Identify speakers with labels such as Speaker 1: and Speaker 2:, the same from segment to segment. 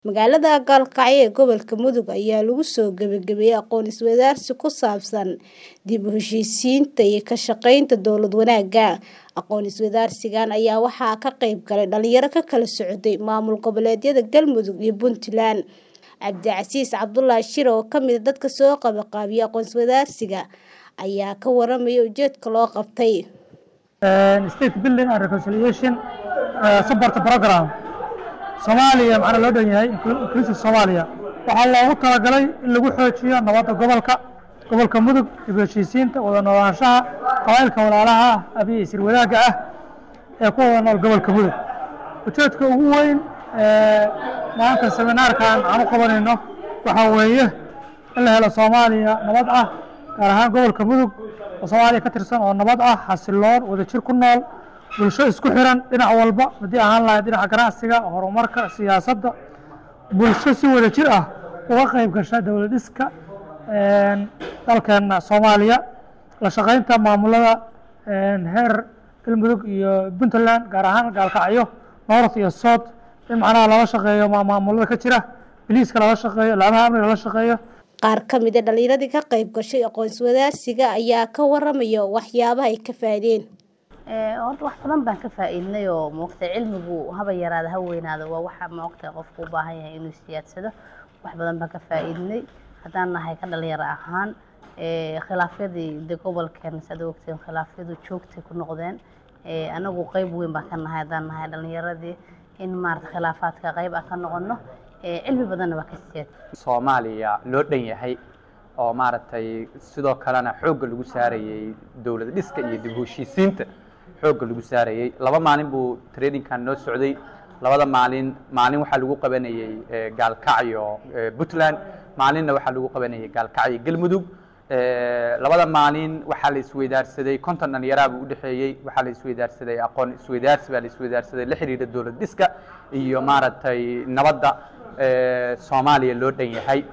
Speaker 1: Magaalada Gaalkacyo ee gobolka Mudug ayaa lagu soo gabagabeeyay aqoon isweydaarsi ku saabsan dib u heshiisiinta iyo ka shaqaynta dowlad wanaagga. Aqoon isweydaarsigan ayaa waxaa ka qayb galay dhalinyaro ka kala socday maamul goboleedyada Galmudug iyo Puntland. Cabdicasiis Cabdulaahi Shire oo ka mid ah dadka soo qabanqaabiyay aqoon isweydaarsiga ayaa ka warramaya ujeedka loo qabtay.
Speaker 2: state building and reconciliation uh, support program Soomaaliya macna loo dhan yahay inclusive Soomaaliya waxaa loogu talagalay in lagu xoojiyo nabadda gobolka gobolka Mudug dib u heshiisiinta wada noolaanshaha qabaa'ilka walaalaha ah iyo isir wadaagga ah ee ku wada nool gobolka Mudug ujeedka ugu weyn ee maanta seminaarkan aan u qabanayno waxaa weeye in la helo Soomaaliya nabad ah gaar ahaan gobolka Mudug oo Soomaaliya ka tirsan oo nabad ah xasiloon wadajir ku nool bulsho isku xiran dhinac walba haddii ahaan lahayd dhinaca ganacsiga horumarka siyaasadda bulsho si wadajir ah uga qayb gasha dowlad dhiska dalkeena Soomaaliya la shaqaynta maamulada heer Galmudug iyo Puntland gaar ahaan Gaalkacyo North iyo South in macnaha lala shaqeeyo maamulada ka jira biliiska lala shaqeeyo laamaha amniga lala shaqeeyo
Speaker 1: Qaar ka mid ah dhalinyaradii ka qayb gashay aqoon isweydaarsiga ayaa ka warramaya waxyaabaha ay ka faa'iideen.
Speaker 3: horta wax badan baan ka faa'iidnay oo moogtay cilmigu haba yaraada ha weynaado waa waxa moogtay qofku u baahan yahay inuu siyaadsado wax badan baan ka faa'iidnay haddaan nahay ka dhalinyaro ahaan khilaafyadii de gobolkeena saad ogteen khilaafyadu joogtay ku noqdeen anagu qayb weyn baan ka nahay haddaan nahay dhalinyaradii in maarata khilaafaadka qayb ah ka noqono cilmi badanna waa ka siyaad
Speaker 4: soomaaliya loo dhan yahay oo maaragtay sidoo kalena xoogga lagu saarayey dowlad dhiska iyo dib u heshiisiinta xoogga lagu saarayey laba maalin buu trainingkan noo socday labada maalin maalin waxaa lagu qabanayey gaalkacyo puntland maalinna waxaa lagu qabanayey gaalkacyo galmudug labada maalin waxaa la isweydaarsaday konton dhalinyaraa buu udhexeeyey waxaa la isweydaarsaday aqoon isweydaarsi baa la isweydaarsaday la xiriira dowlad dhiska iyo maaragtay nabadda soomaaliya loo dhan yahay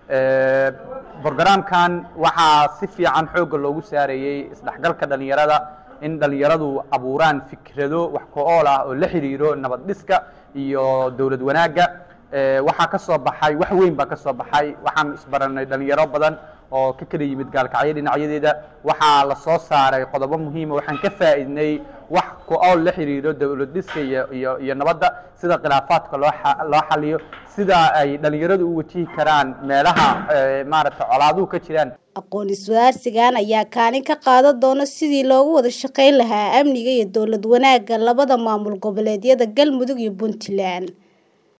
Speaker 4: brogramkan waxaa si fiican xoogga loogu saarayey isdhexgalka dhalinyarada in dhalinyaradu abuuraan fikrado wax ku-ool ah oo la xiriiro nabad dhiska iyo dowlad wanaagga waxaa ka soo baxay wax weyn baa ka soo baxay waxaan isbaranay dhalinyaro badan oo ka kala yimid gaalkacyo dhinacyadeeda waxaa la soo saaray qodobo muhiima waxaan ka faa'iidnay wax ku-ool la xiriiro dowlad dhiska iyo iyo iyo nabadda sida khilaafaadka loo loo xaliyo sida ay dhalinyaradu u wajihi karaan meelaha maaragtay colaaduhu ka jiraan
Speaker 1: aqoon isweydaarsigan ayaa kaalin ka qaadan doona sidii loogu wada shaqayn lahaa amniga iyo dowlad wanaagga labada maamul goboleedyada Galmudug iyo Puntland